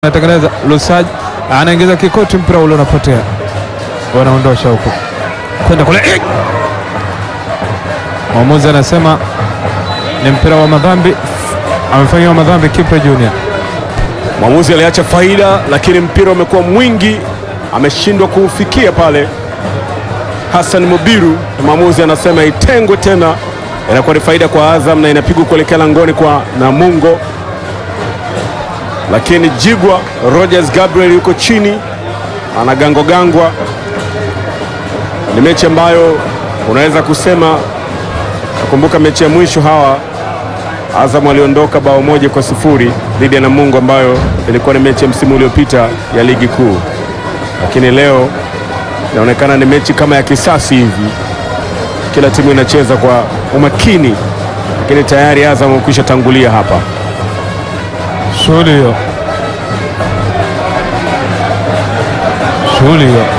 anatengeneza Lusaji anaingiza kikoti, mpira ule unapotea, wanaondosha huku kwenda kule. Eh! Mwamuzi anasema ni mpira wa madhambi, amefanyiwa madhambi Kipre Junior. Mwamuzi aliacha faida, lakini mpira umekuwa mwingi, ameshindwa kuufikia pale. Hassan Mubiru, mwamuzi anasema itengwe tena, inakuwa ni faida kwa Azam na inapigwa kuelekea langoni kwa Namungo, lakini Jigwa Rogers Gabriel yuko chini anagangwagangwa. Ni mechi ambayo unaweza kusema, nakumbuka mechi ya mwisho hawa Azam waliondoka bao moja kwa sifuri dhidi ya Namungo ambayo ilikuwa ni mechi ya msimu uliopita ya ligi kuu, lakini leo inaonekana ni mechi kama ya kisasi hivi, kila timu inacheza kwa umakini, lakini tayari Azam wamekwisha tangulia hapa. Shughuli hiyo, shughuli hiyo.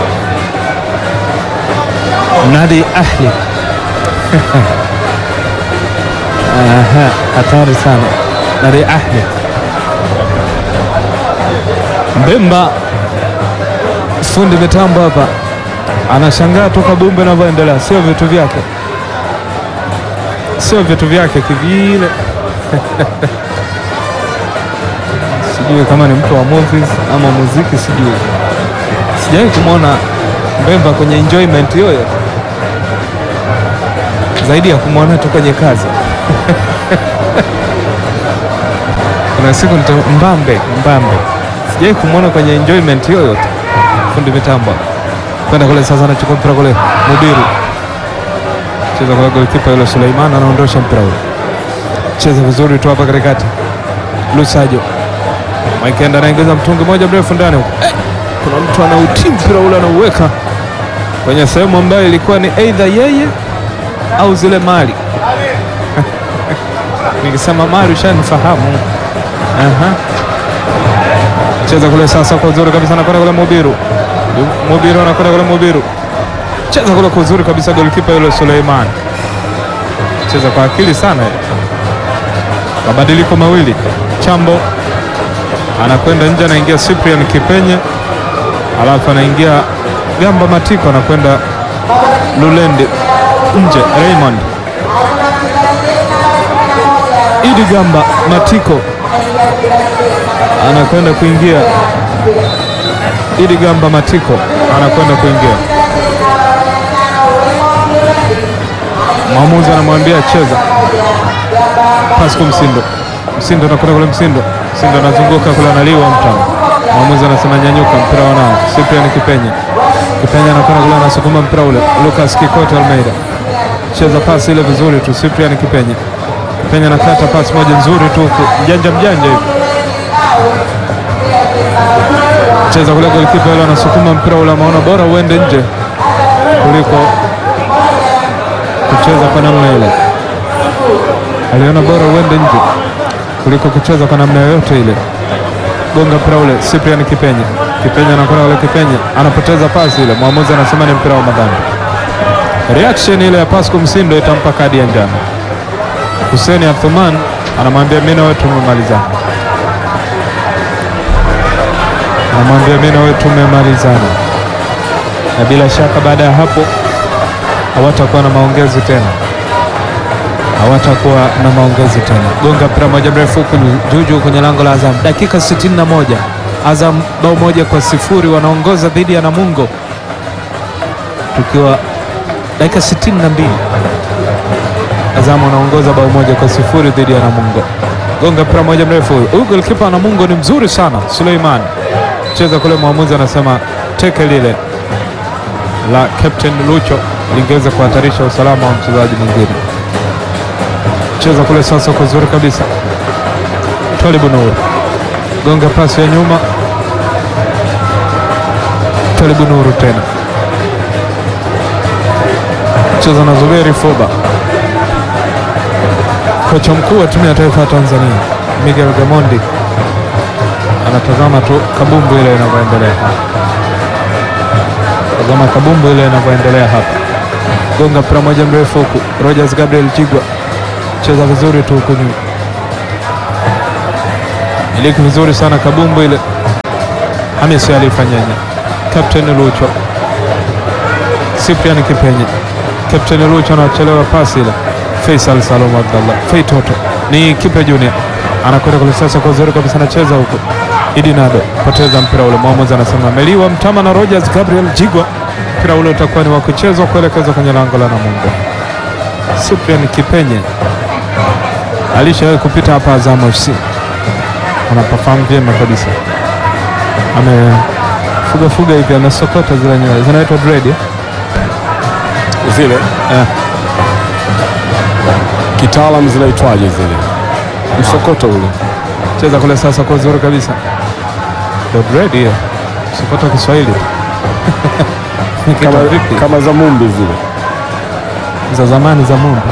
Nadi Ahli Aha, hatari sana. Nadi Ahli Mbemba, fundi mitambo hapa anashangaa tu kabumbe inavyoendelea, sio vitu vyake, sio vitu vyake kivile sijui kama ni mtu wa movies ama muziki, sijui. Sijawahi kumwona Mbemba kwenye enjoyment yoyote zaidi ya kumwona tu kwenye kazi. Kuna siku nita Mbambe, Mbambe sijawahi kumwona kwenye enjoyment yoyote. Fundi mitambo kwenda kule sasa, anachukua mpira kule, Mudiru cheza kwa golikipa yule Suleiman, anaondosha mpira ule, cheza vizuri tu hapa katikati, Lusajo Maikenda anaingiza mtungi moja mrefu ndani huko. Eh, kuna mtu anautii mpira ule anauweka kwenye sehemu ambayo ilikuwa ni aidha yeye au zile mali nikisema mali ushanifahamu. Aha. Cheza kule sasa kwa uzuri kabisa, anakwenda kule Mubiru. Mubiru anakwenda kule Mubiru, cheza kule kwa uzuri kabisa, golikipa yule Suleiman, cheza kwa akili sana. Mabadiliko mawili, Chambo anakwenda nje, anaingia Cyprian Kipenye, alafu anaingia Gamba Matiko, anakwenda Lulende nje, Raymond Idi Gamba Matiko anakwenda kuingia, Idi Gamba Matiko anakwenda kuingia. Mwamuzi anamwambia cheza, Pasco Msindo Msindo anakwenda kule, Msindo Msindo anazunguka kule, analiwa mtano. Mwamuzi anasema nyanyuka, mpira wanao. Cyprian Kipenye Kipenye anakwenda kule, anasukuma mpira ule. Lucas Kikoto Almeida cheza pasi ile vizuri tu. Cyprian Kipenye Kipenye anakata pasi moja nzuri tu huku, mjanja mjanja hivi, cheza kule, golikipa yule anasukuma mpira ule, amaona bora uende nje kuliko kucheza kwa namna ile, aliona bora uende nje kuliko kucheza kwa namna yoyote ile. Gonga mpira ule, Cyprian Kipenye. Kipenye anakwenda ule, Kipenye anapoteza pasi ile, mwamuzi anasema ni mpira wa madhambi. Reaction ile ya Pasco Msindo itampa kadi ya njano. Hussein Athuman anamwambia mimi na wewe tumemalizana, anamwambia mimi na wewe tumemalizana, na bila shaka baada ya hapo hawatakuwa na maongezi tena hawatakuwa na maongezi tena. Gonga mpira moja mrefu huku juju kwenye lango la Azam, dakika 61. Azam bao moja kwa sifuri wanaongoza dhidi ya Namungo, tukiwa dakika 62. Azam wanaongoza bao moja kwa sifuri dhidi ya Namungo. Gonga mpira moja mrefu huyu, golikipa wa Namungo ni mzuri sana, Suleiman cheza kule, mwamuzi anasema teke lile la Captain Lucho lingeweza kuhatarisha usalama wa mchezaji mwingine cheza kule sasa kwa uzuri kabisa. Twalibu Nuru gonga pasi ya nyuma, Twalibu Nuru tena cheza na Zuberi Foba. Kocha mkuu wa timu ya taifa ya Tanzania Miguel Gamondi anatazama tu kabumbu ile inavyoendelea hapa, tazama kabumbu ile inavyoendelea hapa. Gonga mpira moja mrefu huku, Rogers Gabriel Jigwa cheza vizuri tu huku nyuma, iliki vizuri sana kabumbu ile Hamisi alifanyenye Captain Lucho Cyprian Kipenye Captain Lucho anachelewa pasi ile Faisal Salum Abdallah Fei Toto ni Kipe Junior anakwenda kule sasa kwa uzuri kabisa anacheza huko Idi Nado poteza mpira ule mwamuzi anasema ameliwa mtama na Rogers Gabriel Jigwa mpira ule utakuwa ni wa kuchezwa kuelekezwa kwenye lango la Namungo Cyprian Kipenye alishawahi kupita hapa Azam FC anapafahamu vyema kabisa amefugafuga hivi amesokota zile nywele zinaitwa dread eh? Zile Eh. kitaalam zinaitwaje zile? Msokoto ule. cheza kule sasa kwa uzuri kabisa Ndio dread hiyo sokota Kiswahili Ni kitu Kama, vipi kama za mumbi zile. za zamani za Mungu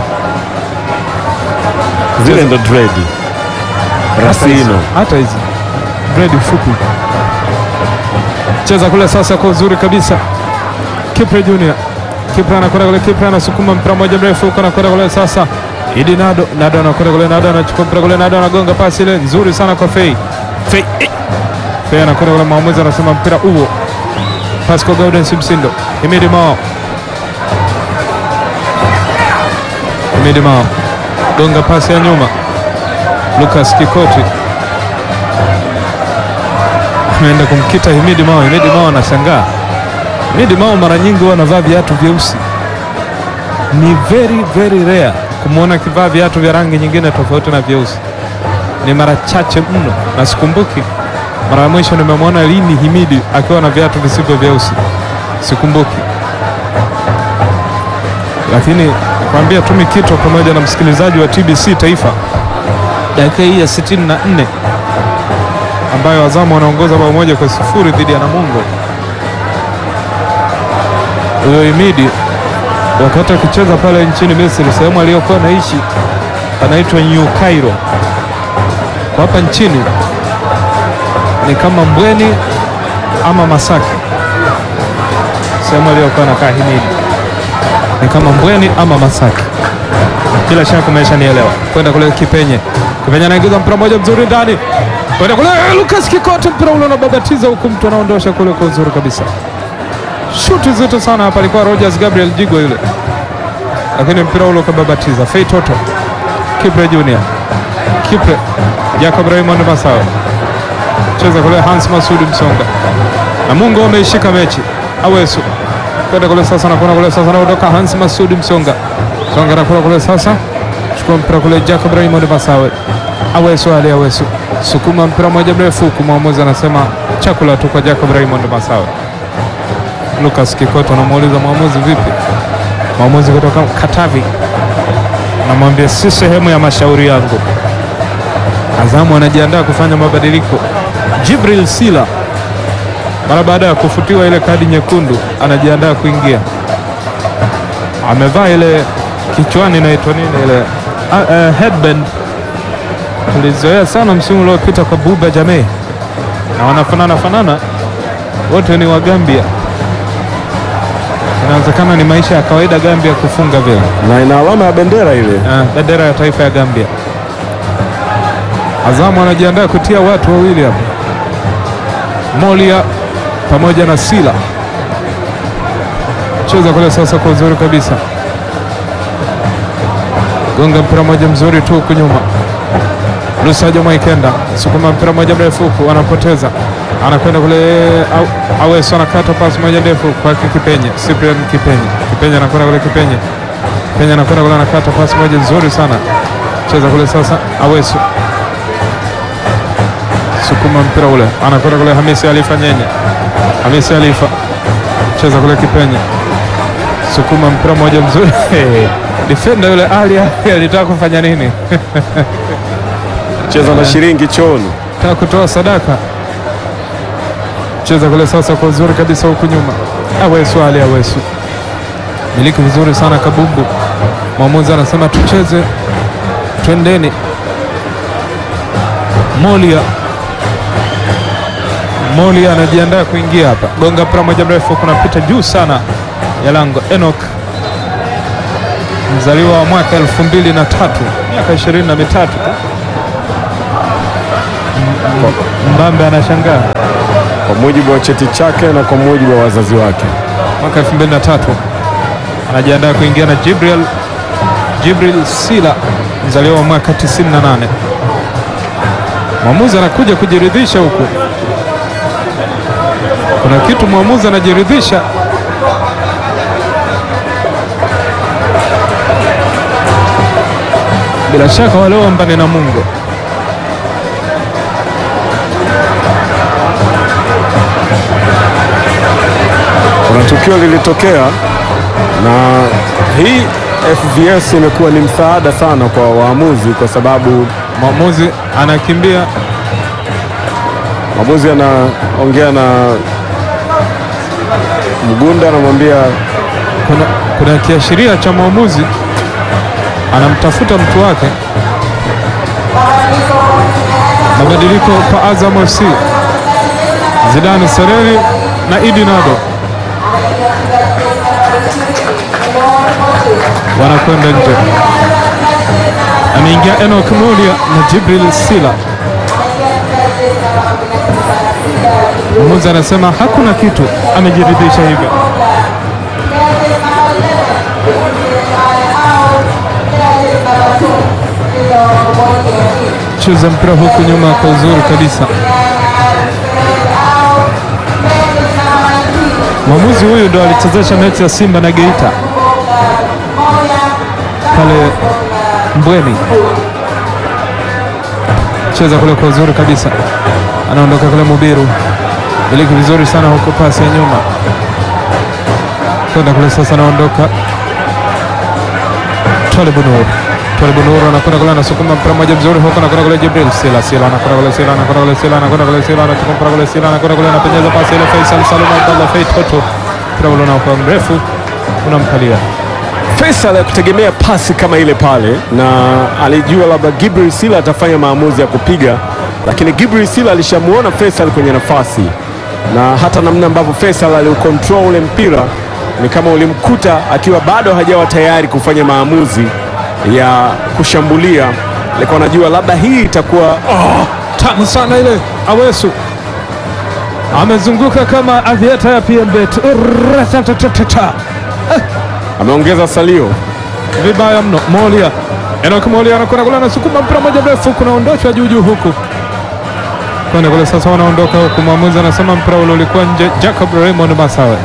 Zile ndo dread. Rasino. hata hizi dread fupi cheza kule sasa kwa uzuri kabisa Kipre Junior Kipre anakwenda kule Kipre anasukuma mpira mmoja mrefu huko anakwenda kule sasa Idi Nado Nado anakwenda kule Nado anachukua mpira kule Nado anagonga pasi ile nzuri sana kwa Fei Fei eh. Fei anakwenda kule mwamuzi anasema mpira huo pasi kwa Gaudens Msindo Himidi Mao Himidi Mao gonga pasi ya nyuma Lucas Kikoti ameenda kumkita Himidi Mao. Himidi Mao anashangaa. Himidi Mao mara nyingi huwa anavaa viatu vyeusi, ni very very rare kumwona akivaa viatu vya rangi nyingine tofauti na vyeusi, ni mara chache mno, na sikumbuki mara ya mwisho nimemwona lini Himidi akiwa na viatu visivyo vyeusi, sikumbuki. Lakini nakwambia tu Mikito pamoja na msikilizaji wa TBC Taifa, dakika hii ya 64 ambayo Azamu wanaongoza bao moja kwa sifuri dhidi ya Namungo. Huyo Imidi wakati akicheza pale nchini Misri, sehemu aliyokuwa anaishi anaitwa New Cairo. Kwa hapa nchini ni kama Mbweni ama Masaki, sehemu aliyokuwa anakaa Himidi ni kama Mbweni ama Masaki. Bila shaka umeshanielewa. Kwenda kule Kipenye, Kipenye anaingiza mpira mmoja mzuri ndani, kwenda kule Lucas Kikote, mpira ule unababatiza huku, mtu anaondosha kule kwa uzuri kabisa. Shuti zito sana hapa, alikuwa Rogers Gabriel Jigwa yule, lakini mpira ule ukababatiza. Fei Toto, Kipre Junior, Kipre Jacob Raymond Masawe, cheza kule Hans Masudi Msonga, Namungo wameishika mechi. Awesu kwenda kule sasa, nakwenda kule sasa, naondoka Hans Masudi Msonga, Msonga nakwenda kule sasa, chukua mpira kule Jacob Raymond Masawe, Awesu Ali Awesu, sukuma mpira moja mrefu huku, mwamuzi anasema chakula tu kwa Jacob Raymond Masawe. Lucas Kikoto anamuuliza mwamuzi, vipi? Mwamuzi kutoka Katavi anamwambia si sehemu ya mashauri yangu. Azamu anajiandaa kufanya mabadiliko. Jibril Sila mara baada ya kufutiwa ile kadi nyekundu anajiandaa kuingia, amevaa ile kichwani inaitwa nini ile uh, uh, headband tulizoea sana msimu uliopita kwa Buba Jamee, na wanafanana fanana wote ni wa Gambia. Inawezekana ni maisha ya kawaida Gambia kufunga vile Na ina alama ya bendera ile. Ah, bendera ya taifa ya Gambia. Azamu anajiandaa kutia watu wawili hapa, Molia pamoja na Sila. Cheza kule sasa kwa uzuri kabisa, gonga mpira moja mzuri tu huku nyuma. Lusajo Mwaikenda sukuma mpira moja mrefu huku, anapoteza anakwenda kule au, Aweso anakata pasi moja ndefu kwake Kipenye, Cyprian Kipenye. Kipenye anakwenda kule Kipenye Kenya anakwenda kule anakata pasi moja nzuri sana, cheza kule sasa. Awesu sukuma mpira ule, anakwenda kule Hamisi Alifa Nyenye, Hamisi Alifa cheza kule Kipenye, sukuma mpira moja mzuri defender yule Ali Ali alitaka kufanya nini? Cheza na shilingi chooni. Taka kutoa sadaka, cheza kule sasa kwa uzuri kabisa huku nyuma. Awesu Ali Awesu miliki vizuri sana kabumbu. Mwamuzi anasema tucheze, twendeni. Molia Molia anajiandaa kuingia hapa, gonga mpira moja mrefu, kunapita juu sana ya lango. Enoch mzaliwa wa mwaka elfu mbili na tatu miaka ishirini na mitatu tu. M- Mbambe anashangaa kwa mujibu wa cheti chake na kwa mujibu wa wazazi wake. mwaka 2003 anajiandaa kuingia na Jibril Jibril Sila mzaliwa wa mwaka 98. Mwamuzi anakuja kujiridhisha huku, kuna kitu mwamuzi anajiridhisha. Bila shaka walioomba ni Namungo. Kuna tukio lilitokea na hii FVS imekuwa ni msaada sana kwa waamuzi, kwa sababu Mwamuzi anakimbia mwamuzi anaongea na Mgunda, anamwambia kuna, kuna kiashiria cha mwamuzi anamtafuta mtu wake. Mabadiliko kwa Azam FC, Zidane Sereri na Idi Nado wanakwenda nje. Ameingia Enoch Mulia na Jibril Sila. Mwamuzi anasema hakuna kitu, amejiridhisha hivyo. cheza mpira huku nyuma kwa uzuri kabisa. Mwamuzi huyu ndo alichezesha mechi ya Simba na Geita pale Mbweni, cheza kule kwa uzuri kabisa, anaondoka kule Mubiru, miliki vizuri sana huko, pasi ya nyuma kwenda kule, sasa anaondoka Twalibu Nur Twalibu Nur anakwenda kule anasukuma mpira moja mzuri huko, anakwenda kule Jibril Sila Sila anakwenda kule Sila anakwenda kule Sila anakwenda kule Sila anachukua mpira kule Sila anakwenda kule anapenyeza pasi ile Faisal Salum Abdallah Fei Toto, mpira ule unakuwa mrefu unamkalia Faisal akutegemea pasi kama ile pale, na alijua labda Gibril Sila atafanya maamuzi ya kupiga, lakini Gibril Sila alishamuona Faisal kwenye nafasi, na hata namna ambavyo Faisal aliukontrol ule mpira ni kama ulimkuta akiwa bado hajawa tayari kufanya maamuzi ya kushambulia. Alikuwa anajua labda hii itakuwa oh, tamu sana ile. Awesu amezunguka kama avieta ya PMBet Ratatatatata. ameongeza salio vibaya mno. Molia Enoch Molia anakwenda kule anasukuma mpira moja mrefu, kunaondoshwa juu juu huku kwenda kule. Sasa wanaondoka huku, mwamuzi anasema mpira ule ulikuwa nje. Jacob Raymond Masawe,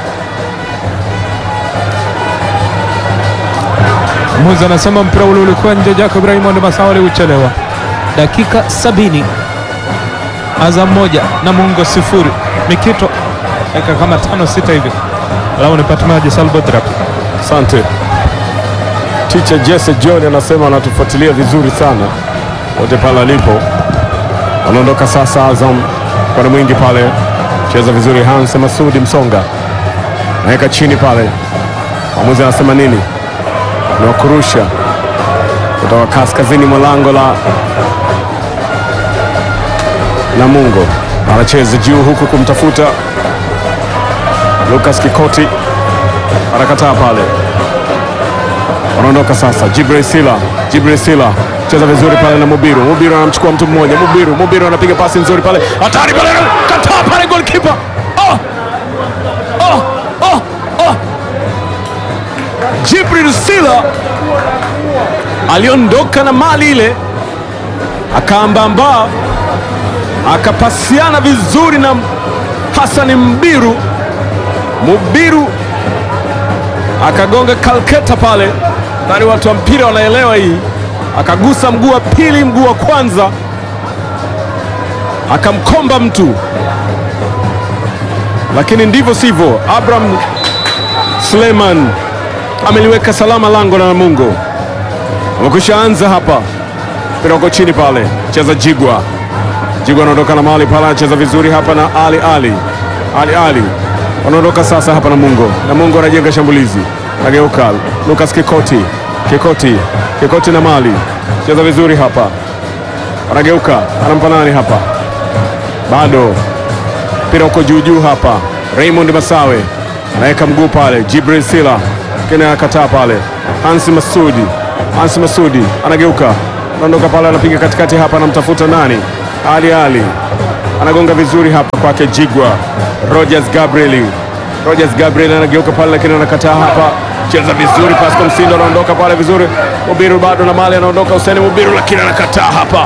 mwamuzi anasema mpira ule ulikuwa nje. Jacob Raymond Masawe aliuchelewa. Dakika sabini, Azam moja Namungo sifuri. Mikito dakika kama tano sita hivi, lau nipate maji Salbodrap Asante. Teacher Jesse John anasema anatufuatilia vizuri sana wote pale alipo. Anaondoka sasa Azam kwa mwingi pale, cheza vizuri Hans Masudi Msonga naweka chini pale. Mwamuzi anasema nini? Ni wakurusha kutoka kaskazini mwa lango la Namungo, anacheza juu huku kumtafuta Lucas Kikoti anakataa pale, wanaondoka sasa. Jibril Sila, Jibril Sila cheza vizuri pale na Mubiru. Mubiru anamchukua mtu mmoja, Mubiru, Mubiru anapiga pasi nzuri pale, hatari pale, kataa pale, goalkeeper oh! Oh! Oh! Oh! Jibril Sila aliondoka na mali ile, akaambamba akapasiana vizuri na Hassan Mbiru. Mubiru akagonga kalketa pale, nadhani watu wa mpira wanaelewa hii. Akagusa mguu wa pili, mguu wa kwanza, akamkomba mtu, lakini ndivyo sivyo. Abraham Suleiman ameliweka salama lango la Namungo. Amekwisha anza hapa, mpira uko chini pale, cheza Jigwa. Jigwa anaondoka na mali pale, anacheza vizuri hapa na Ali Ali Ali Ali wanaondoka sasa hapa Namungo. Namungo anajenga shambulizi, nageuka Lucas Kikoti, Kikoti, Kikoti na mali cheza vizuri hapa, anageuka anampa nani hapa, bado mpira uko juu juu hapa. Raymond Masawe anaweka mguu pale, Jibril Sila lakini anakataa pale. Hansi Masudi, Hansi Masudi anageuka, anaondoka pale, anapiga katikati hapa, anamtafuta nani? Ali Ali anagonga vizuri hapa kwake Jigwa Rogers Gabriel. Rogers Gabriel anageuka pale, lakini anakataa hapa. Cheza vizuri, Pascal Msindo anaondoka pale vizuri. Mubiru bado na mali anaondoka, Hussein Mubiru, lakini anakataa hapa.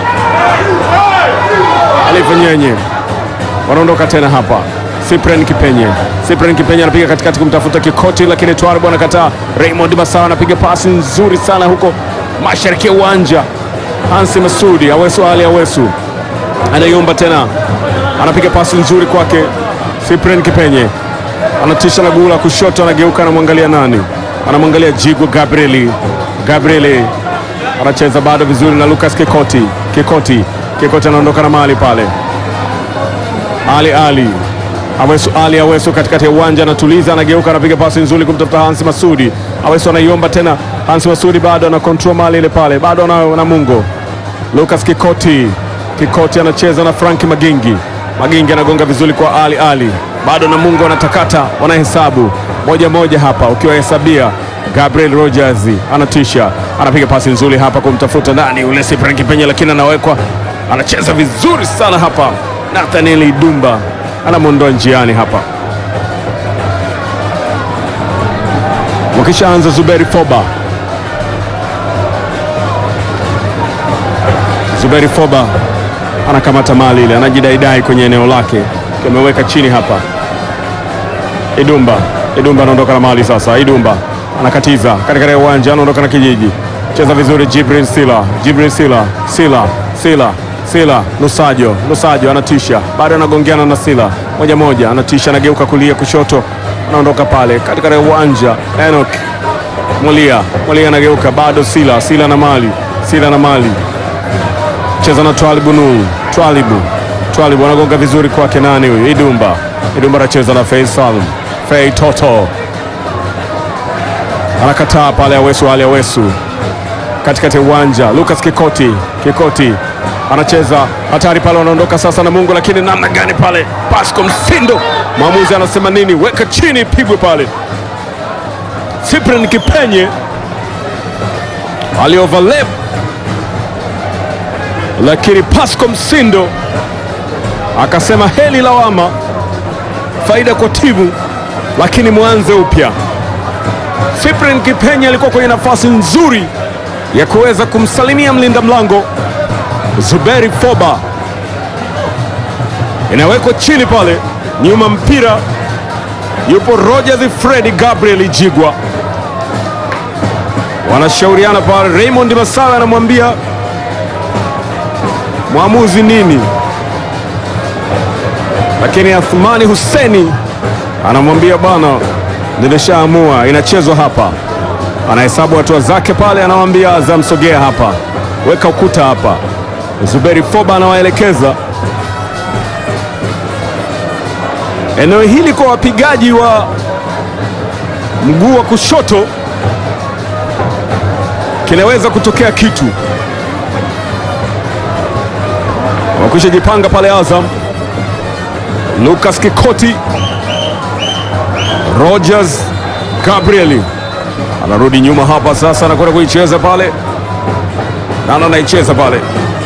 Alifa Nyenye wanaondoka tena hapa. Cyprian Kipenye, Cyprian Kipenye anapiga katikati kumtafuta Kikoti, lakini Twarbo anakataa. Raymond Masawa anapiga pasi nzuri sana huko mashariki ya uwanja. Hansi Masudi Awesu Ali Awesu anaiomba tena, anapiga pasi nzuri kwake Cyprian Kipenye, anatisha na gula kushoto, anageuka, anamwangalia nani? Anamwangalia Jigwa Gabrieli. Gabrieli anacheza bado vizuri na Lucas Kikoti. Kikoti, Kikoti anaondoka na mali pale. Ali Ali Awesu Ali Awesu katikati ya uwanja anatuliza, anageuka, anapiga pasi nzuri kumtafuta Hansi Masudi. Awesu anaiomba tena, Hansi Masudi bado ana control mali ile pale, bado ana na Mungo. Lucas Kikoti, Kikoti anacheza na Franki Magingi. Magingi anagonga vizuri kwa Ali Ali, bado na Mungo anatakata, wanahesabu moja moja hapa, ukiwahesabia Gabriel Rogers anatisha, anapiga pasi nzuri hapa kumtafuta nani ule Cyprian Kipenye, lakini anawekwa, anacheza vizuri sana hapa. Nathaniel Idumba anamwondoa njiani hapa, wakishaanza Zuberi Foba. Zuberi Foba anakamata mali ile, anajidaidai kwenye eneo lake, ameweka chini hapa. Idumba, Idumba anaondoka na mali sasa. Idumba anakatiza katikati ya uwanja, anaondoka na kijiji, cheza vizuri. Jibril Sila, Jibril Sila, Sila, Sila, Sila, Lusajo, Lusajo anatisha, bado anagongeana na Sila moja moja, anatisha, anageuka kulia, kushoto, anaondoka pale katikati ya uwanja. Enoch Mulia, Mulia anageuka, bado Sila, Sila na mali, Sila na mali cheza na Twalibu Nuru, Twalibu, Twalibu anagonga vizuri kwake nani huyu? Idumba, Idumba anacheza na Faisal, Fei Toto anakataa pale, Awesu Ali Awesu katikati ya uwanja, Lucas Kikoti, Kikoti anacheza hatari pale, wanaondoka sasa na Mungu, lakini namna gani pale, Pasco Msindo, mwamuzi anasema nini? Weka chini, pigwe pale. Cyprian Kipenye alioverlap lakini Pasco Msindo akasema heli lawama, faida kwa timu, lakini mwanze upya. Cyprian Kipenye alikuwa kwenye nafasi nzuri ya kuweza kumsalimia mlinda mlango Zuberi Foba, inawekwa chini pale, nyuma mpira yupo Rogers Fredi Gabriel Jigwa, wanashauriana pale. Raymond Masawe anamwambia mwamuzi nini, lakini Athmani Huseni anamwambia bwana, nilishaamua inachezwa hapa. Anahesabu hatua zake pale, anamwambia Azam, sogea hapa, weka ukuta hapa. Zuberi Foba anawaelekeza eneo hili kwa wapigaji wa mguu wa kushoto, kinaweza kutokea kitu wakwisha jipanga pale Azam. Lucas Kikoti, Rogers Gabrieli anarudi nyuma hapa sasa, anakwenda kuicheza pale, nana anaicheza pale,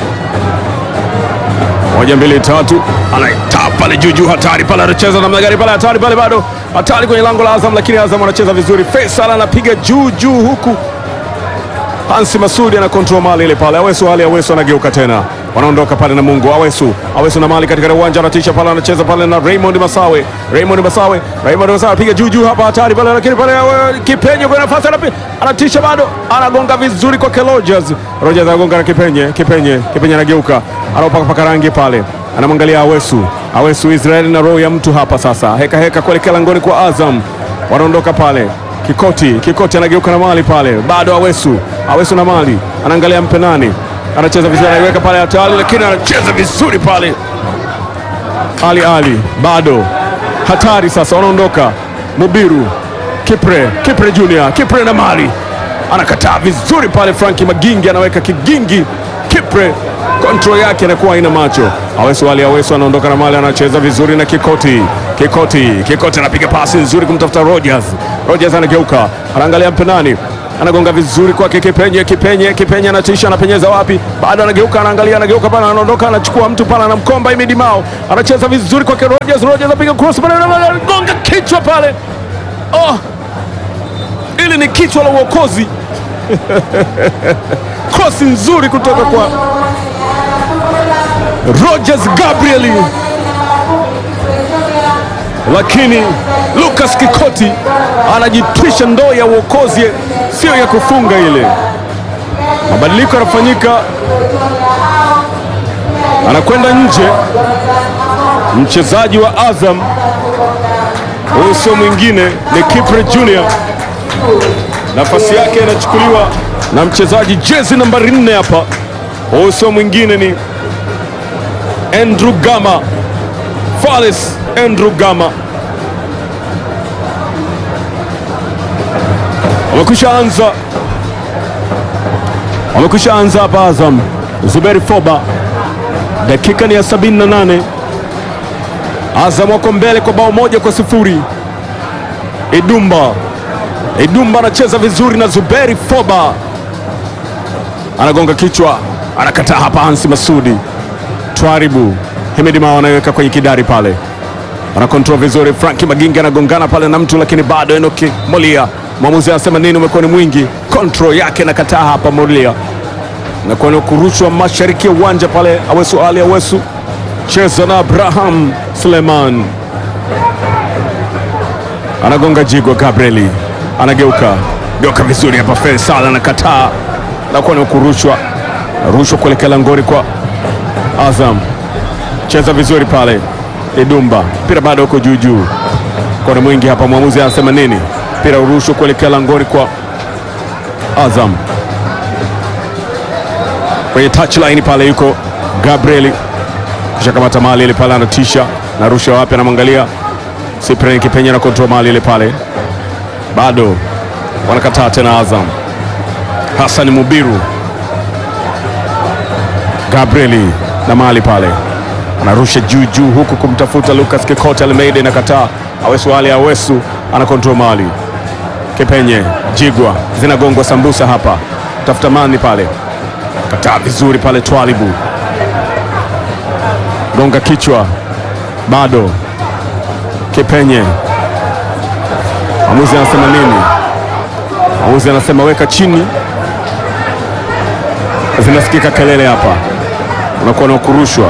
moja mbili tatu, anaitaa pale juu juu, hatari pale, anacheza namna gani pale, hatari pale, bado hatari kwenye lango la Azam, lakini Azam anacheza vizuri. Faisal anapiga juu juu huku Hansi Masudi ana control mali ile pale. Awesu Ali Awesu anageuka tena, wanaondoka pale na Mungu. Awesu Awesu na mali katika uwanja, anatisha pale, anacheza pale na Raymond Masawe. Raymond Masawe, Raymond Masawe piga juu juu hapa, hatari pale, lakini pale Kipenye kwa nafasi anapiga, anatisha bado, anagonga vizuri kwa Rogers. Rogers anagonga na Kipenye, Kipenye, Kipenye anageuka, anaopaka paka rangi pale, anamwangalia Awesu. Awesu Israeli na roho ya mtu hapa sasa, heka heka kuelekea langoni kwa Azam, wanaondoka pale Kikoti, Kikoti anageuka na mali pale, bado Awesu, Awesu na mali, anaangalia mpe nani, anacheza vizuri, anaiweka pale hatari, lakini anacheza vizuri pale. Ali Ali bado hatari, sasa wanaondoka. Mubiru, Kipre, Kipre Junior, Kipre na mali, anakataa vizuri pale. Franki Magingi anaweka kigingi, Kipre kontrol yake anakuwa haina macho. Awesu Ali Awesu anaondoka na mali, anacheza vizuri na Kikoti, Kikoti, Kikoti anapiga pasi nzuri kumtafuta Rogers. Rogers anageuka, anaangalia mpe nani, anagonga vizuri kwake Kipenye. Kipenye, Kipenye anatisha, anapenyeza wapi? Bado anageuka, anaangalia, anageuka pale, anaondoka, anachukua mtu pale, anamkomba Imidi Mao, anacheza vizuri kwake Rogers. Rogers anapiga cross pale, anagonga kichwa pale. Oh, ili ni kichwa la uokozi cross nzuri kutoka kwa Rogers Gabriel, lakini Lucas Kikoti anajitwisha ndoo ya uokozi, sio ya kufunga ile. Mabadiliko yanafanyika, anakwenda nje mchezaji wa Azam, huyu sio mwingine ni Kipre Junior. Nafasi yake inachukuliwa na mchezaji jezi nambari nne hapa, huyu sio mwingine ni Andrew Gama, Fales Andrew Gama wamekwisha anza, wamekwisha anza hapa Azam. Zuberi Foba, dakika ni ya 78. Azam wako mbele kwa bao moja kwa sifuri. Idumba, Idumba anacheza vizuri na Zuberi Foba anagonga kichwa, anakataa hapa. Hansi Masudi Twaribu Hemedi Mao anaweka kwenye kidari pale, anakontrol vizuri. Franki Magingi anagongana pale na mtu, lakini bado Enoki Molia, mwamuzi anasema nini? Umekuwa ni mwingi, control yake nakataa hapa. Molia nakuwa ni kurushwa mashariki ya uwanja pale. Awesu Ali Awesu cheza na Abraham Suleiman, anagonga jigo. Gabrieli anageuka geuka vizuri hapa. Faisal anakataa, nakuwa ni kurushwa rushwa kuelekea langoni kwa Azam cheza vizuri pale. Idumba mpira bado uko juu juu, kona mwingi hapa. Mwamuzi anasema nini? Mpira urushwa kuelekea langoni kwa Azam. Kwenye touchline pale yuko Gabriel, kisha kamata mali ile pale, anatisha na rusha wapi, anamwangalia Cyprian Kipenye na kontrol mali ile pale, bado wanakataa tena Azam. Hassan Mubiru Gabrieli na mali pale anarusha juu juu huku kumtafuta Lucas Kikoti Almeida, inakataa. Awesu Ali Awesu ana kontrol mali. Kipenye Jigwa zinagongwa sambusa hapa, tafuta mani pale, kataa vizuri pale. Twalibu gonga kichwa, bado Kipenye. Mwamuzi anasema nini? Mwamuzi anasema weka chini. Zinasikika kelele hapa unakuwa na kurushwa.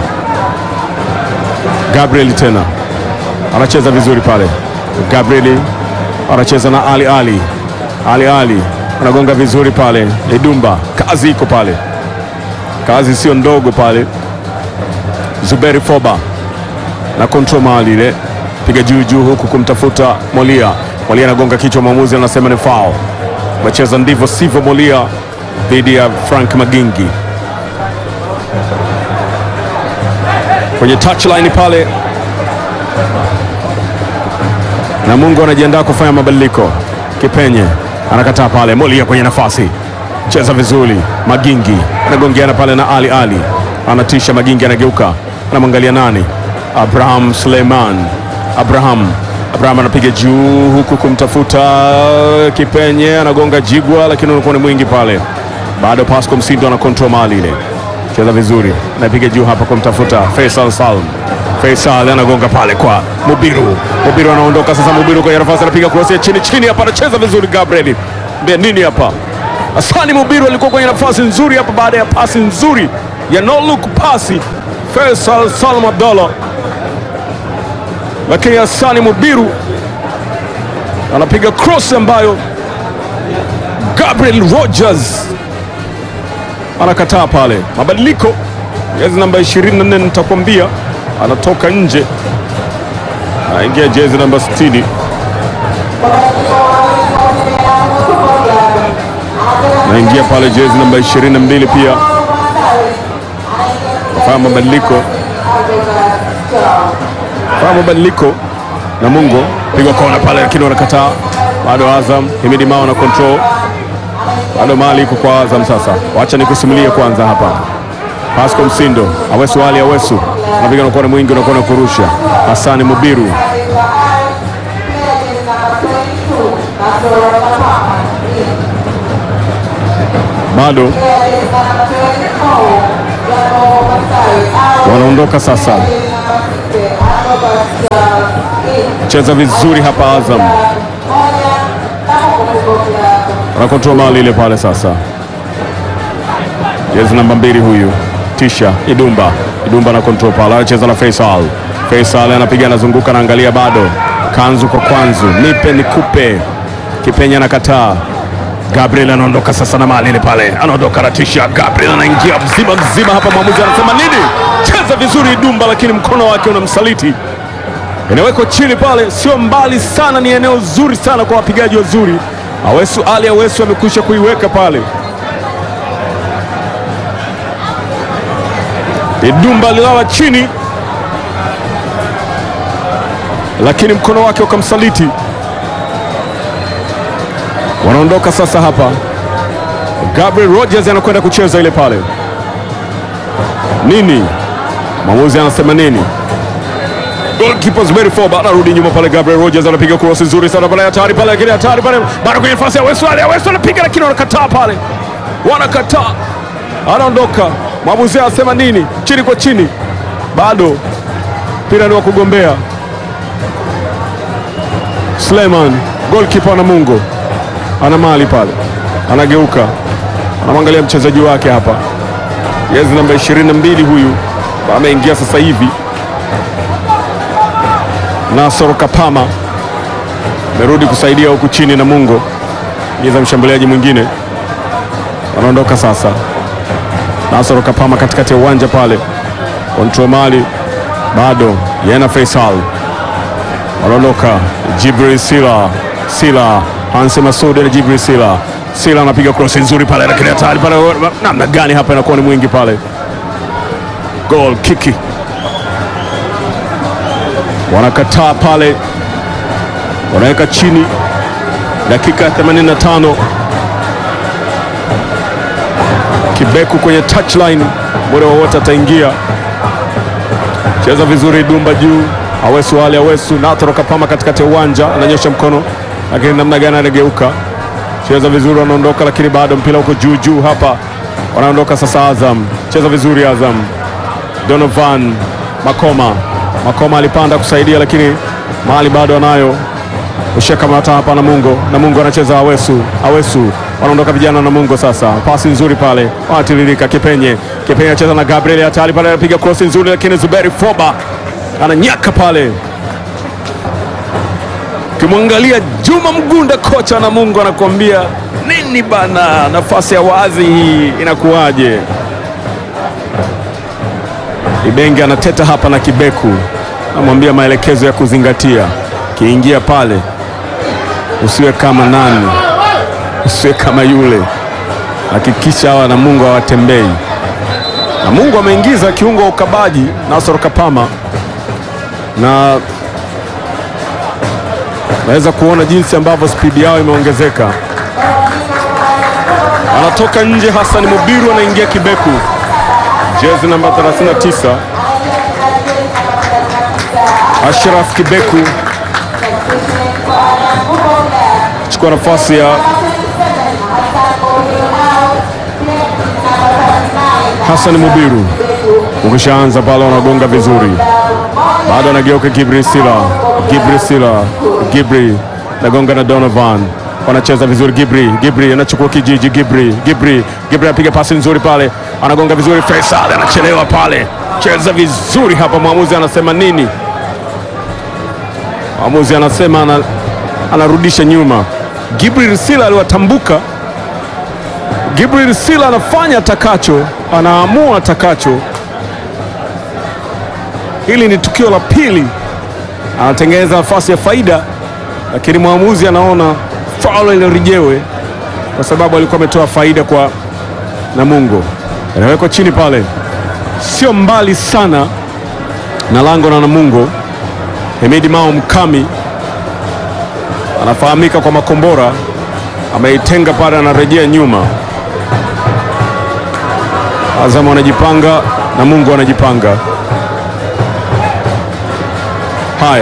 Gabriel tena anacheza vizuri pale. Gabriel anacheza na Ali Ali. Ali Ali anagonga vizuri pale. Idumba, kazi iko pale, kazi sio ndogo pale. Zuberi Foba na kontrol mali ile, piga juu juu huku kumtafuta Molia. Molia anagonga kichwa, mwamuzi anasema ni foul. Amecheza ndivyo sivyo Molia dhidi ya Frank Magingi kwenye touchline pale, na Mungu anajiandaa kufanya mabadiliko. Kipenye anakataa pale, Molia kwenye nafasi, cheza vizuri. Magingi anagongeana pale na Ali Ali, anatisha. Magingi anageuka, anamwangalia nani? Abraham Suleiman. Abraham Abraham anapiga juu huku kumtafuta Kipenye, anagonga Jigwa, lakini unakuwa ni mwingi pale, bado Pasco Msindo ana control mali ile cheza vizuri, anapiga juu hapa kumtafuta Faisal Salm. Faisal anagonga pale kwa Mubiru. Mubiru anaondoka sasa. Mubiru kwenye nafasi anapiga cross ya chini chini hapa, anacheza vizuri Gabriel. Mbea nini hapa? Asani Mubiru alikuwa kwenye nafasi nzuri hapa baada ya pasi nzuri ya no look pasi Faisal Salm Abdallah, lakini Asani Mubiru anapiga cross ambayo Gabriel Rogers anakataa pale. Mabadiliko jezi namba 24 nitakwambia, anatoka nje, anaingia jezi namba 60. Naingia pale jezi namba 22 pia kafanya mabadiliko, fanya mabadiliko na Mungo piga kona pale, lakini wanakataa bado. Azam Himidi Mao na control bado mali iko kwa Azam. Sasa wacha nikusimulie kwanza hapa. Pasco Msindo, Awesu Ali Awesu anapiga na kona mwingi, unakuwa kurusha. Hasani Mubiru bado wanaondoka sasa. Cheza vizuri hapa Azam, anakontrol mali ile pale sasa. Jezi namba mbili huyu tisha Idumba, Idumba na control pale, anacheza na Faisal. Faisal anapiga anazunguka, anaangalia bado, kanzu kwa kwanzu, nipe nikupe, Kipenya anakataa. Gabriel anaondoka sasa na mali ile pale, anaondoka na tisha. Gabriel anaingia mzima mzima hapa, mwamuzi anasema nini? Cheza vizuri Idumba, lakini mkono wake unamsaliti inawekwa chini pale, sio mbali sana, ni eneo zuri sana kwa wapigaji wazuri. Awesu Ali Awesu amekwisha kuiweka pale. Idumba alilala chini, lakini mkono wake ukamsaliti. Wanaondoka sasa hapa, Gabriel Rogers anakwenda kucheza ile pale. Nini mwamuzi anasema nini? Goalkeeper Zuberi Foba anarudi nyuma pale. Gabriel Rogers anapiga cross nzuri sana pale, hatari pale, lakini hatari pale, bado kwenye nafasi ya Wesu Ali. Wesu anapiga lakini wanakataa pale, wanakataa, anaondoka. Mwamuzi anasema nini? Chini kwa chini, bado mpira ni wa kugombea. Suleiman goalkeeper Namungo ana mali pale, anageuka, anamwangalia mchezaji wake hapa, jezi namba 22 huyu ameingia sasa hivi Nasoro Kapama amerudi kusaidia huku chini. Namungo ingiza mshambuliaji mwingine, wanaondoka sasa. Nasoro Kapama katikati ya uwanja pale, kontrol mali bado yena Faisal, wanaondoka. Jibril Sila, Sila Hansi Masudi na Jibril Sila, Sila anapiga cross nzuri pale, lakini hatari pale, namna gani hapa inakuwa ni mwingi pale, goal kiki wanakataa pale, wanaweka chini. Dakika ya 85, Kibeku kwenye touchline, muda wowote ataingia. Cheza vizuri, Dumba juu, Awesu Ali Awesu Nathoro Kapama katikati ya uwanja, ananyosha mkono, lakini namna gani anageuka. Cheza vizuri, wanaondoka, lakini bado mpira uko juu juu hapa, wanaondoka sasa. Azam cheza vizuri, Azam Donovan Makoma Makoma alipanda kusaidia lakini mahali bado anayo ushakamata hapa. Namungo Namungo anacheza Awesu Awesu, wanaondoka vijana Namungo. Sasa pasi nzuri pale, wanatiririka. Kipenye Kipenye anacheza na Gabriel hatari pale, anapiga cross nzuri, lakini Zuberi Foba ananyaka pale. Ukimwangalia Juma Mgunda, kocha Namungo, anakuambia nini bana, nafasi ya wazi hii inakuwaje? Ibenge anateta hapa na Kibeku, namwambia maelekezo ya kuzingatia. Kiingia pale, usiwe kama nani, usiwe kama yule. Hakikisha hawa Namungo hawatembei. Namungo ameingiza kiungo wa ukabaji Nasor Kapama, na naweza kuona jinsi ambavyo spidi yao imeongezeka. Anatoka nje Hassan Mubiru, anaingia Kibeku jezi namba 39 Ashraf Kibeku chukua nafasi ya Hassan Mubiru. Ukishaanza pale wanagonga vizuri, bado anageuka Gibri Sila, Gibri Sila, Gibri nagonga na Donovan wanacheza vizuri. Gibri Gibri anachukua kijiji. Gibri Gibri Gibri anapiga pasi nzuri pale, anagonga vizuri. Faisal anachelewa pale, cheza vizuri hapa. Mwamuzi anasema nini? Mwamuzi anasema ana, anarudisha nyuma. Gibri Sila aliwatambuka. Gibri Sila anafanya atakacho, anaamua atakacho. Hili ni tukio la pili, anatengeneza nafasi ya faida, lakini mwamuzi anaona faulo iliyorejewe kwa sababu alikuwa ametoa faida kwa Namungo. Inawekwa chini pale, sio mbali sana na lango na Namungo. Hemidi Mao Mkami anafahamika kwa makombora, ameitenga pale, anarejea nyuma. Azam wanajipanga, Namungo wanajipanga. Haya,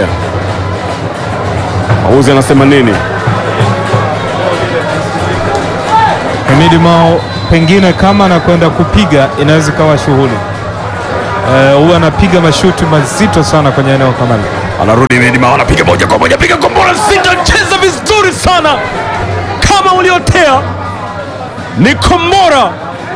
mauzi anasema nini? Hemidi Mao pengine kama anakwenda kupiga inaweza ikawa shughuli Eh, huwa anapiga mashuti mazito sana kwenye eneo kama hili. anarudi Midima, anapiga moja kwa moja, piga kombora sita, cheza vizuri sana kama uliotea, ni kombora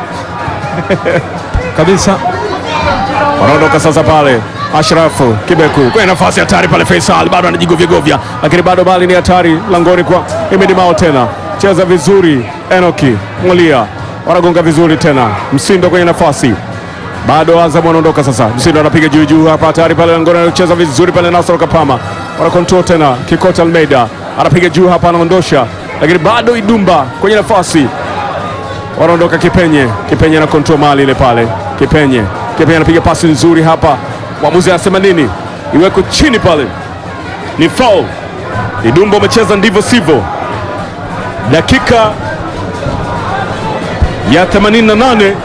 kabisa. wanaondoka sasa pale. Ashrafu Kibeku kwenye nafasi hatari pale, Faisal bado anajigovyagovya, lakini bado bali ni hatari langoni kwa Imedimao tena, cheza vizuri. Enoki Mulia wanagonga vizuri tena, Msindo kwenye nafasi bado Azam wanaondoka sasa. Msindo anapiga juu juu hapa, hatari pale langoni, anacheza vizuri pale. Nasoro Kapama wana control tena, Kikota Almeida anapiga juu hapa, anaondosha, lakini bado Idumba kwenye nafasi wanaondoka Kipenye. Kipenye na control mali ile pale. Kipenye, Kipenye anapiga pasi nzuri hapa, mwamuzi anasema nini? Iweko chini pale, ni foul. Idumba umecheza ndivyo sivyo. Dakika ya 88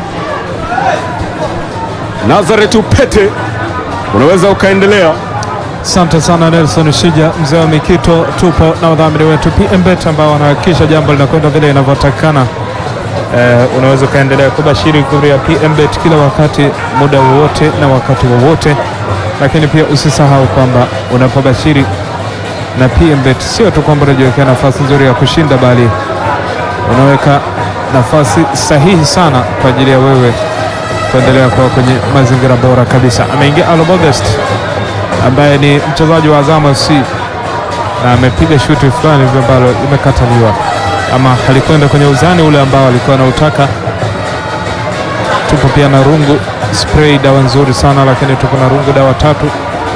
Nazareth Upete unaweza ukaendelea. Asante sana Nelson Shija, mzee wa Mikito. Tupo na wadhamini wetu PMBet ambao wanahakikisha jambo linakwenda vile inavyotakikana. Eh, unaweza ukaendelea kubashiri kuria PMBet kila wakati, muda wowote na wakati wowote, lakini pia usisahau kwamba unapobashiri na PMBet sio tu kwamba unajiwekea nafasi nzuri ya kushinda, bali unaweka nafasi sahihi sana kwa ajili ya wewe kuendelea kuwa kwenye mazingira bora kabisa. Ameingia Alo Modest ambaye ni mchezaji wa Azam FC na amepiga shuti fulani hivyo ambalo imekataliwa ama alikwenda kwenye uzani ule ambao alikuwa anautaka. Tupo pia na rungu spray, dawa nzuri sana lakini tupo na rungu dawa tatu,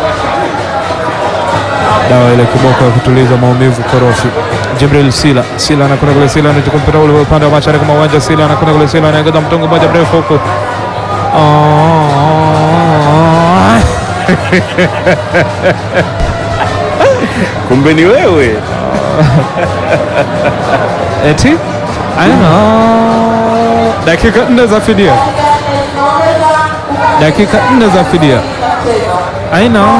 dawa ile kiboko ya kutuliza maumivu korofi. Jibril Sila, Sila anakwenda kule, Sila anachukua mpira ule upande wa mashariki mwa uwanja, Sila anakwenda kule, Sila anaongeza mtongo mmoja mrefu huko Oh. Kumbe ni wewe. Eti I know. Dakika nne za fidia, dakika nne za fidia. I know.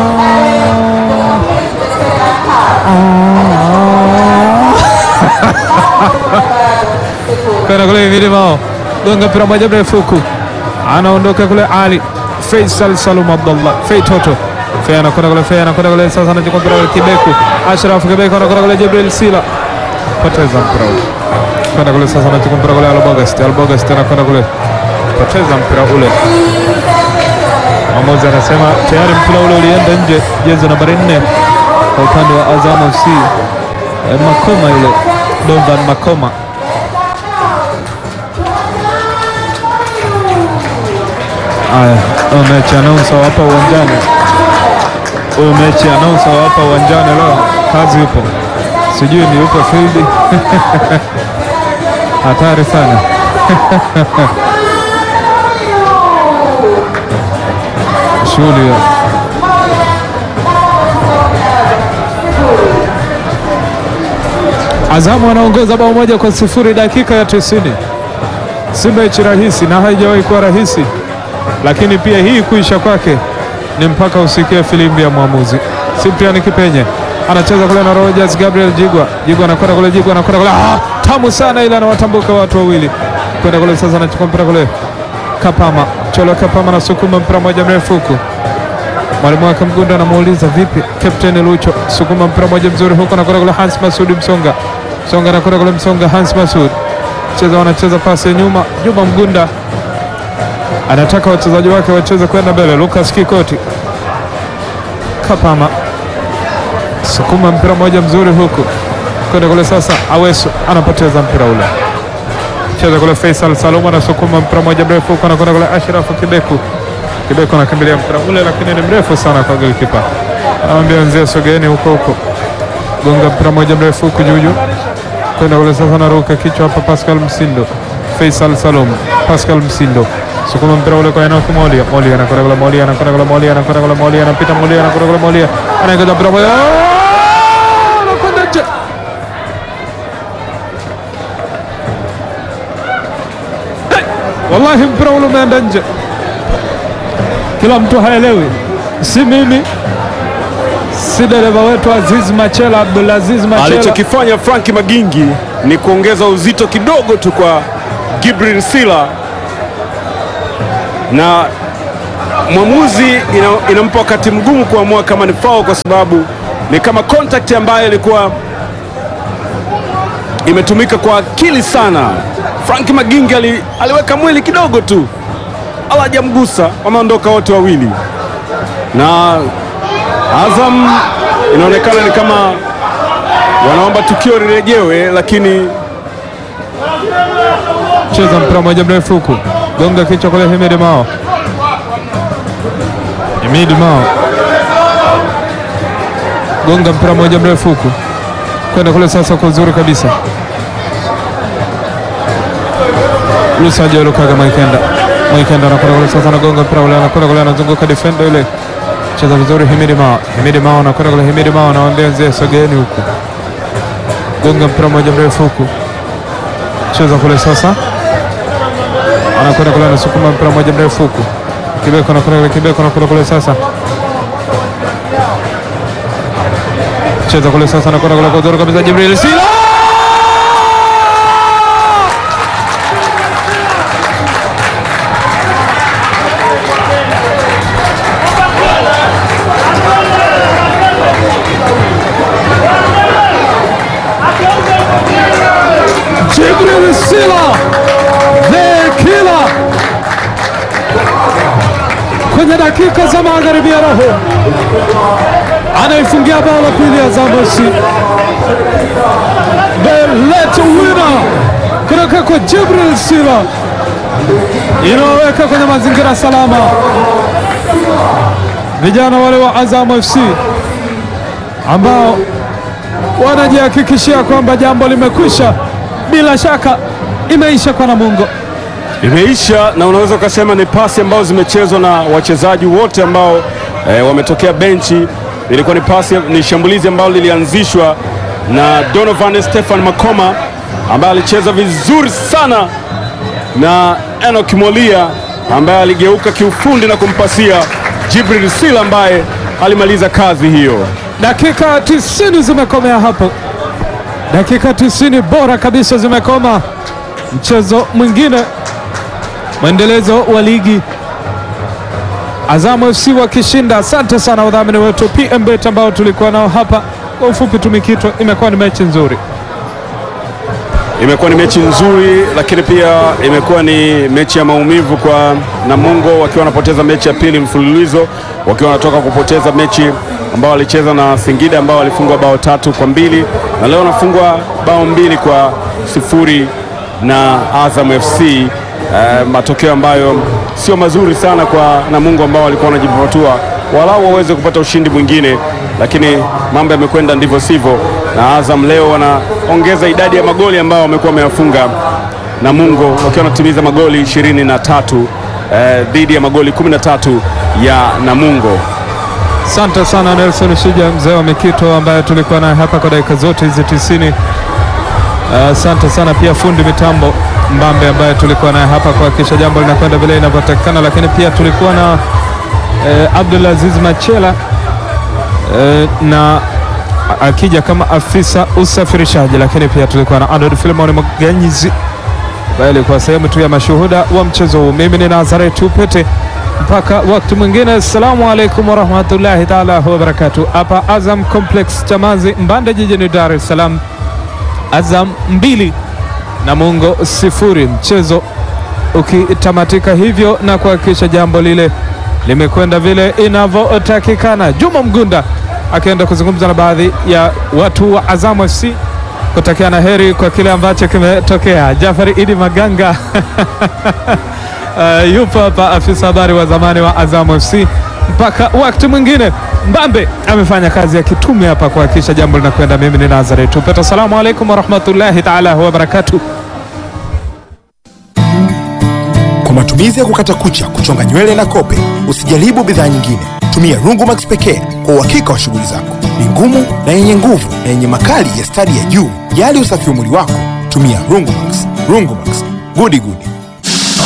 Kwenda kule Milimao, gonga mpira moja mrefu huku, anaondoka kule Ali Faisal Salum Abdullah Fei Toto Fei anakwenda kule, Fei anakwenda kule, sasa anachukua mpira ule Kibeku, Ashraf Kibeku anakwenda kule, Jibril Sila poteza mpira ule kwenda kule, sasa anachukua mpira kule, Albogast Albogast anakwenda kule, poteza mpira ule. Mwamuzi anasema tayari mpira ule ulienda nje, jezi nambari nne kwa upande wa Azam FC Eh, Makoma yule Donovan Makoma Aya, huyo mechi announcer wa hapa uwanjani, huyo mechi announcer wa hapa uwanjani leo kazi yupo, sijui ni yupo field hatari sana shughuli hiyo. Azamu anaongoza bao moja kwa sifuri dakika ya tisini. Si mechi rahisi na haijawahi kuwa rahisi, lakini pia hii kuisha kwake ni mpaka usikie filimbi ya mwamuzi. Cyprian Kipenye anacheza kule na Rogers Gabriel Jigwa. Jigwa anakwenda kule, Jigwa anakwenda kule, ah, tamu sana, ila anawatambuka watu wawili kwenda kule. Sasa anachukua mpira kule, Kapama Cholo Kapama anasukuma mpira moja mrefu huku mwalimu wake Mgunda anamuuliza vipi, Captain Lucho, sukuma mpira moja mzuri huko, anakwenda kule Hans Masud Msonga, Msonga anakwenda kule, Msonga Hans Masud cheza, wanacheza pasi ya nyuma. Juma Mgunda anataka wachezaji wake wacheze kwenda mbele. Lucas Kikoti, Kapama sukuma mpira moja mzuri huku kwenda kule, sasa Awesu anapoteza mpira ule, cheza kule, Faisal Salum anasukuma mpira moja mrefu huku, anakwenda kule Ashrafu Kibeku Kibeko anakimbilia mpira ule, lakini ni mrefu sana kwa golikipa. Anamwambia wenzia sogeeni huko huko, gonga mpira moja mrefu huku juu juu kwenda kule. Sasa naruka kichwa hapa, Pascal Msindo, Faisal Salum, Pascal Msindo sukuma mpira ule kwa Enoch Molia, Molia anakwenda kule, Molia anakwenda kule, Molia anakwenda kule, Molia anapita, Molia anakwenda kule, Molia anaingiza mpira moja, Ah! anakwenda nje. Hey! Wallahi mpira ule umeenda nje kila mtu haelewi, si mimi, si dereva wetu Aziz Machela, Abdulaziz Machela. Alichokifanya Frank Magingi ni kuongeza uzito kidogo tu kwa Gibril Sila na mwamuzi ina, inampa wakati mgumu kuamua kama ni foul kwa sababu ni kama contact ambayo ilikuwa imetumika kwa akili sana. Frank Magingi ali, aliweka mwili kidogo tu, ala hajamgusa, wameondoka wote wawili, na Azam inaonekana ni kama wanaomba tukio lirejewe, lakini cheza mpira moja mrefu huku, gonga kichwa kule Himidi Mao, Himidi Mao gonga mpira moja mrefu huku kwenda kule sasa, kwa uzuri kabisa Lusajo Lukaga Mwikenda, Mwikenda anakwenda kule sasa, anagonga mpira ule, anakwenda kule, anazunguka defender ile, cheza vizuri Himidi Mao, Himidi Mao anakwenda kule, Himidi Mao anawaambia wenzake sogeeni huku, gonga mpira moja mrefu huku, cheza kule sasa anakwenda kule anasukuma mpira moja mrefu huku, Kibeko anakwenda kule, Kibeko anakwenda kule sasa, cheza kule sasa, anakwenda kule kwa uzuri kabisa, Jibril Sila Jibril Sila the killer kwenye dakika za magharibi ya roho anaifungia bao la pili Azam FC, the late winner kutoka kwa Jibril Sila inaweka kwenye mazingira salama vijana wale wa Azam FC ambao wanajihakikishia kwamba jambo limekwisha. Bila shaka imeisha kwa Namungo. imeisha na unaweza ukasema ni pasi ambazo zimechezwa na wachezaji wote ambao eh, wametokea benchi. Ilikuwa ni pasi, ni shambulizi ambalo lilianzishwa na Donovan Stefan Makoma ambaye alicheza vizuri sana na Enoch Molia ambaye aligeuka kiufundi na kumpasia Jibril Sila ambaye alimaliza kazi hiyo. Dakika 90 zimekomea hapo, dakika 90 bora kabisa zimekoma. Mchezo mwingine, mwendelezo wa ligi, Azam FC wakishinda. Asante sana wadhamini wetu PMBet ambao tulikuwa nao hapa. Kwa ufupi tumikitwa, imekuwa ni mechi nzuri. Imekuwa ni mechi nzuri, lakini pia imekuwa ni mechi ya maumivu kwa Namungo, wakiwa wanapoteza mechi ya pili mfululizo, wakiwa wanatoka kupoteza mechi ambao walicheza na Singida ambao walifungwa bao tatu kwa mbili na leo wanafungwa bao mbili kwa sifuri na Azam FC. Eh, matokeo ambayo sio mazuri sana kwa Namungo ambao walikuwa wanajipatua walau waweze kupata ushindi mwingine, lakini mambo yamekwenda ndivyo sivyo, na Azam leo wanaongeza idadi ya magoli ambao wamekuwa wameyafunga Namungo wakiwa wanatimiza magoli ishirini na tatu eh, dhidi ya magoli 13 ya Namungo. Asante sana Nelson Shija, mzee wa Mikito ambaye tulikuwa naye hapa kwa dakika zote hizi tisini. Asante sana pia fundi mitambo Mbambe ambaye tulikuwa naye hapa kuhakikisha jambo linakwenda vile inavyotakikana, lakini pia tulikuwa na eh, Abdulaziz Machela eh, na akija kama afisa usafirishaji, lakini pia tulikuwa na Arnold Filimon Mganyizi ambaye alikuwa sehemu tu ya mashuhuda wa mchezo huu. Mimi ni Nazareti Upete, mpaka wakati mwingine. Assalamu alaikum warahmatullahi taala wabarakatu, hapa Azam Complex Chamazi Mbande jijini Dar es Salaam. Azam mbili Namungo sifuri, mchezo ukitamatika hivyo na kuhakikisha jambo lile limekwenda vile inavyotakikana. Juma Mgunda akienda kuzungumza na baadhi ya watu wa Azam FC kutakiana heri kwa kile ambacho kimetokea. Jafari Idi Maganga uh, yupo hapa, afisa habari wa zamani wa Azam FC. Mpaka wakati mwingine, Mbambe amefanya kazi ya kitume hapa kuhakikisha jambo linakwenda. Mimi ni Nazareth Upeta, assalamu alaikum warahmatullahi taala wabarakatuh. Kwa matumizi ya kukata kucha, kuchonga nywele na kope, usijaribu bidhaa nyingine. Tumia Rungumax pekee kwa uhakika wa shughuli zako. Ni ngumu na yenye nguvu na yenye makali ya stadi ya juu. Jali usafi wa mwili wako, tumia Rungumax. Rungumax, gudi gudi.